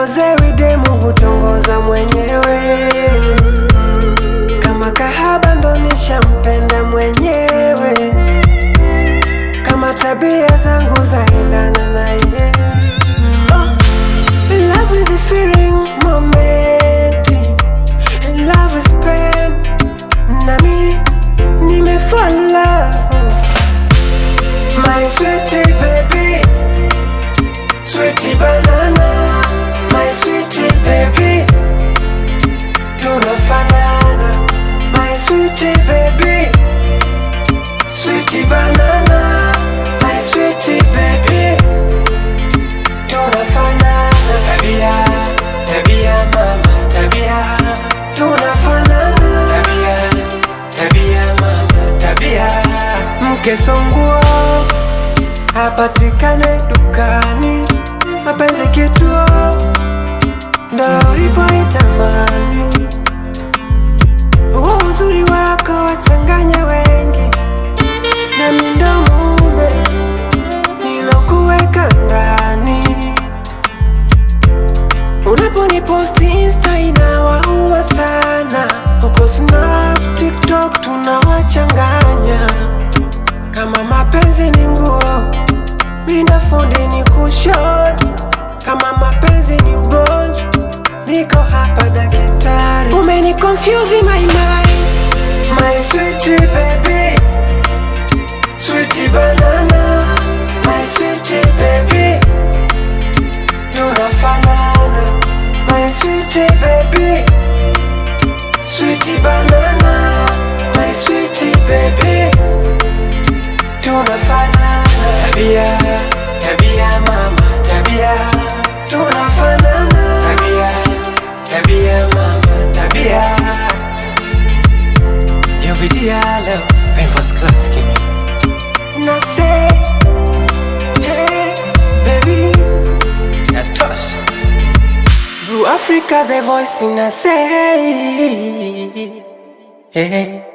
Sitongozewi demu hutongoza mwenyewe kama kahaba ndo nishampenda mwenyewe kama tabia zangu zaendana na ye oh, love is a feeling moment love is pain nami nimefalla my sweetie baby sweetie banana my sweetie baby tunafanana my sweetie baby sweetie banana my sweetie baby tunafanana tabia tabia mama tabia tunafanana tabia tabia mama tabia mke songuo hapatikane dukani mapenzi kituo ndo ulipoitamani huo uzuri wako wachanganya wengi na mindo mume nilokuweka ndani unaponiposti insta inawauma sana huko snap tiktok tunawachanganya kama mapenzi ni nguo mina fundi ni kushon kama mapenzi ni ugonjwa niko hapa dakitari umeni confuse my mind my sweetie baby sweetie banana my sweetie baby tunafanana my sweetie baby sweetie banana my sweetie baby tunafanana tabia tabia mama tabia tunafanana tabia tabia mama tabia Yovidia leo Vem first class kimi Na say Hey baby Ya tosh Blue Africa the voice in a say Hey